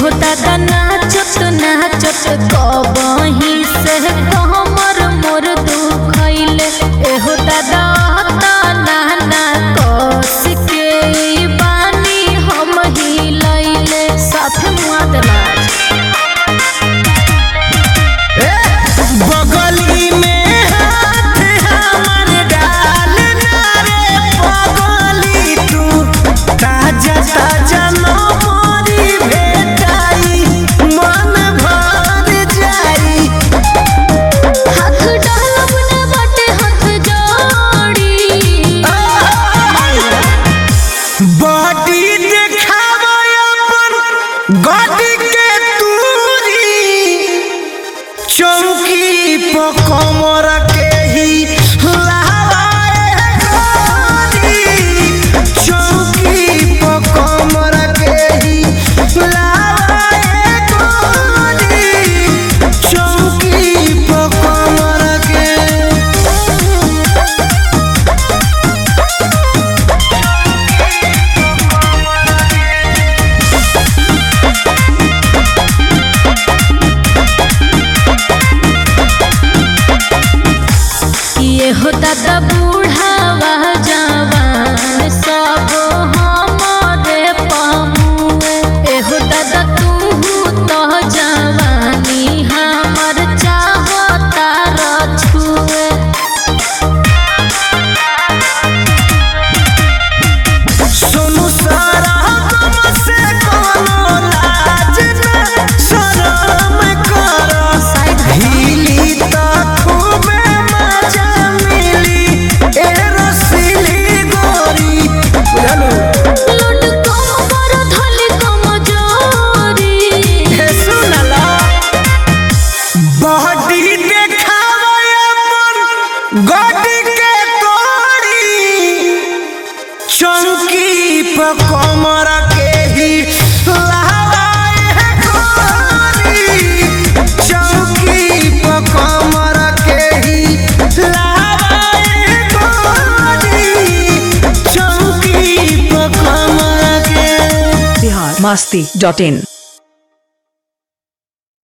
एहो दादा नाचत नाचत कबही से कमर मोर दुखैले एहो दादा तना ना कस के ई बानी हम हिलैले साथे मुआ देला बगली में हाथ हमर डाल ना रे पगली तू ताजा ताजा नमरी भेटाई मन भर जाई हाथ डालब ना बाटे हाथ जोड़ी बॉडी देखावा अपन गॉडी के तूरी चौकी पर कमर के ही लहराए गोरी चौकी पर कमर के ही लहराए गोरी चौकी पर कमर के ये हो दादा बूढ़ावा जवान सब हमारे पामुए ए हो दादा तू तो जवानी हमर चाहता रछुए सोनू सारा गम से कोनो लाज न शरम करस हिली त खूबे मजा मिली ए रसीली गोरी बुझलू लूट कम कर धली कम जोरी हे सुनला बॉडी देखावा अपन गॉडी के तोड़ी चौकी पर कमर के ही लहराए है गोरी चौकी पर कमर के ही लहराए है गोरी चौकी पर कमर के बिहार मस्ती डॉट इन